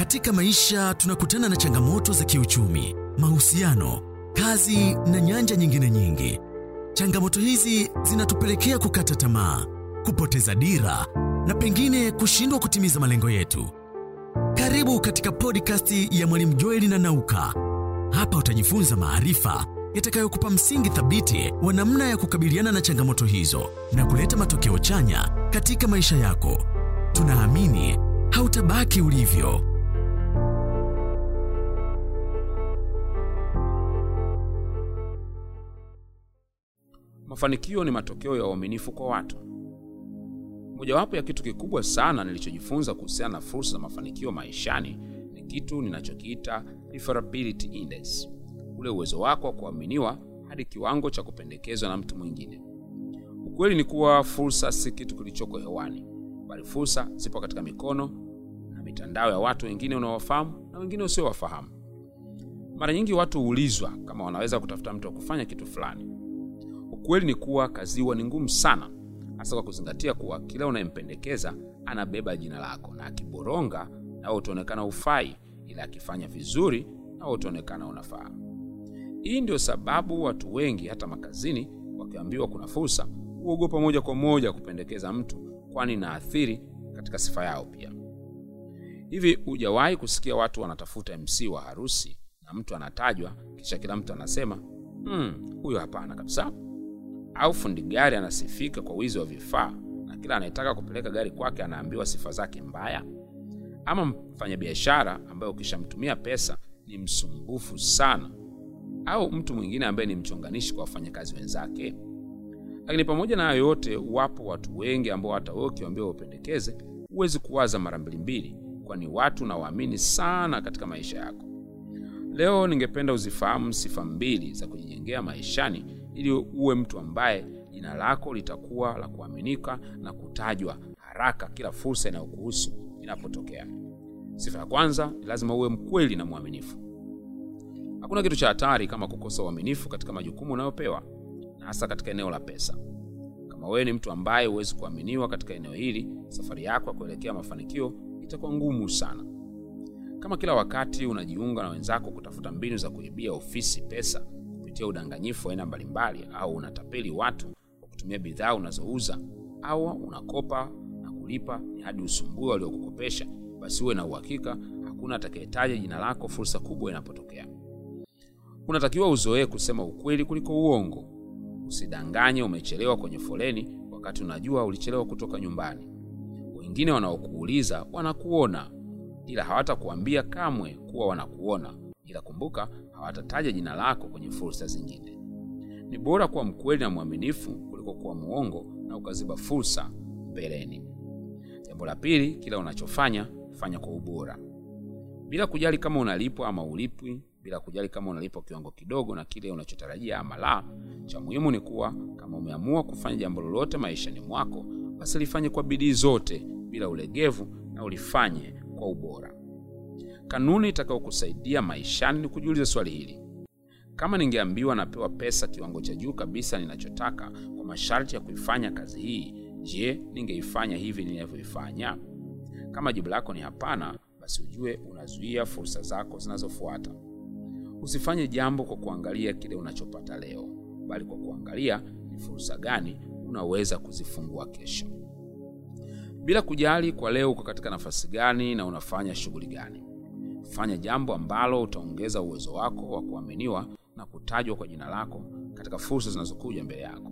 Katika maisha tunakutana na changamoto za kiuchumi, mahusiano, kazi na nyanja nyingine nyingi. Changamoto hizi zinatupelekea kukata tamaa, kupoteza dira na pengine kushindwa kutimiza malengo yetu. Karibu katika podcast ya Mwalimu Joeli na Nauka. Hapa utajifunza maarifa yatakayokupa msingi thabiti wa namna ya kukabiliana na changamoto hizo na kuleta matokeo chanya katika maisha yako. Tunaamini hautabaki ulivyo. Mafanikio ni matokeo ya uaminifu kwa watu. Mojawapo ya kitu kikubwa sana nilichojifunza kuhusiana na fursa za mafanikio maishani ni kitu ninachokiita referability index, ule uwezo wako wa kuaminiwa hadi kiwango cha kupendekezwa na mtu mwingine. Ukweli ni kuwa fursa si kitu kilichoko hewani, bali fursa zipo katika mikono na mitandao ya watu wengine unaowafahamu na wengine usiowafahamu. Mara nyingi watu huulizwa kama wanaweza kutafuta mtu wa kufanya kitu fulani. Ukweli ni kuwa kazi huwa ni ngumu sana, hasa kwa kuzingatia kuwa kila unayempendekeza anabeba jina lako, na akiboronga nawe utaonekana ufai, ila akifanya vizuri nawe utaonekana unafaa. Hii ndio sababu watu wengi hata makazini, wakiambiwa kuna fursa, huogopa moja kwa moja kupendekeza mtu, kwani inaathiri katika sifa yao pia. Hivi hujawahi kusikia watu wanatafuta MC wa harusi na mtu anatajwa, kisha kila mtu anasema hmm, huyo hapana kabisa? Au fundi gari anasifika kwa wizi wa vifaa na kila anayetaka kupeleka gari kwake anaambiwa sifa zake mbaya? Ama mfanyabiashara ambaye ukishamtumia pesa ni msumbufu sana, au mtu mwingine ambaye ni mchonganishi kwa wafanyakazi wenzake. Lakini pamoja na hayo yote, wapo watu wengi ambao hata wewe ukiwaambiwa upendekeze, huwezi kuwaza mara mbili mbili, kwani watu nawaamini sana katika maisha yako. Leo ningependa uzifahamu sifa mbili za kujijengea maishani ili uwe mtu ambaye jina lako litakuwa la kuaminika na kutajwa haraka kila fursa inayokuhusu inapotokea. Sifa ya kwanza ni lazima uwe mkweli na mwaminifu. Hakuna kitu cha hatari kama kukosa uaminifu katika majukumu unayopewa na hasa katika eneo la pesa. Kama wewe ni mtu ambaye huwezi kuaminiwa katika eneo hili, safari yako ya kuelekea mafanikio itakuwa ngumu sana. Kama kila wakati unajiunga na wenzako kutafuta mbinu za kuibia ofisi pesa kupitia udanganyifu wa aina mbalimbali, au unatapeli watu kwa kutumia bidhaa unazouza, au unakopa na kulipa ni hadi usumbue waliokukopesha, basi uwe na uhakika hakuna atakayetaja jina lako fursa kubwa inapotokea. Unatakiwa uzoee kusema ukweli kuliko uongo. Usidanganye umechelewa kwenye foleni wakati unajua ulichelewa kutoka nyumbani. Wengine wanaokuuliza wanakuona, ila hawatakuambia kamwe kuwa wanakuona, ila kumbuka, hawatataja jina lako kwenye fursa zingine. Ni bora kuwa mkweli na mwaminifu kuliko kuwa muongo na ukaziba fursa mbeleni. Jambo la pili, kila unachofanya fanya kwa ubora, bila kujali kama unalipwa ama ulipwi, bila kujali kama unalipwa kiwango kidogo na kile unachotarajia ama la. Cha muhimu ni kuwa kama umeamua kufanya jambo lolote maishani mwako, basi lifanye kwa bidii zote bila ulegevu na ulifanye kwa ubora. Kanuni itakayokusaidia maishani ni kujiuliza swali hili: kama ningeambiwa napewa pesa kiwango cha juu kabisa ninachotaka kwa masharti ya kuifanya kazi hii, je, ningeifanya hivi ninavyoifanya? Kama jibu lako ni hapana, basi ujue unazuia fursa zako zinazofuata. Usifanye jambo kwa kuangalia kile unachopata leo, bali kwa kuangalia ni fursa gani unaweza kuzifungua kesho. Bila kujali kwa leo uko katika nafasi gani na unafanya shughuli gani, fanya jambo ambalo utaongeza uwezo wako wa kuaminiwa na kutajwa kwa jina lako katika fursa zinazokuja mbele yako.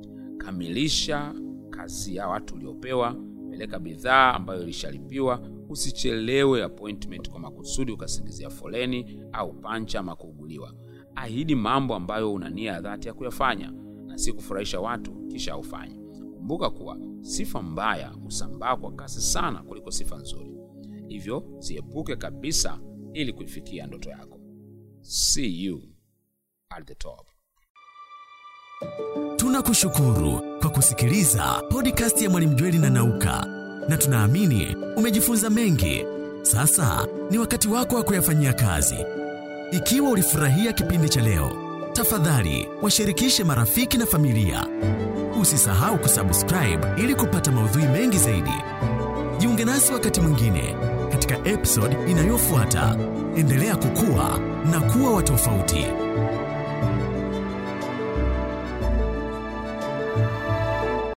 Kamilisha kazi ya watu uliopewa, peleka bidhaa ambayo ilishalipiwa. Usichelewe appointment kwa makusudi ukasingizia foleni au pancha ama kuuguliwa. Ahidi mambo ambayo una nia ya dhati ya kuyafanya na si kufurahisha watu kisha aufanye. Kumbuka kuwa sifa mbaya husambaa kwa kasi sana kuliko sifa nzuri, hivyo ziepuke kabisa ili kuifikia ndoto yako. See you at the top. Tunakushukuru kwa kusikiliza podcast ya Mwalimu Jweli na Nauka, na tunaamini umejifunza mengi. Sasa ni wakati wako wa kuyafanyia kazi. Ikiwa ulifurahia kipindi cha leo, tafadhali washirikishe marafiki na familia. Usisahau kusubscribe ili kupata maudhui mengi zaidi. Jiunge nasi wakati mwingine katika episode inayofuata. Endelea kukua na kuwa wa tofauti.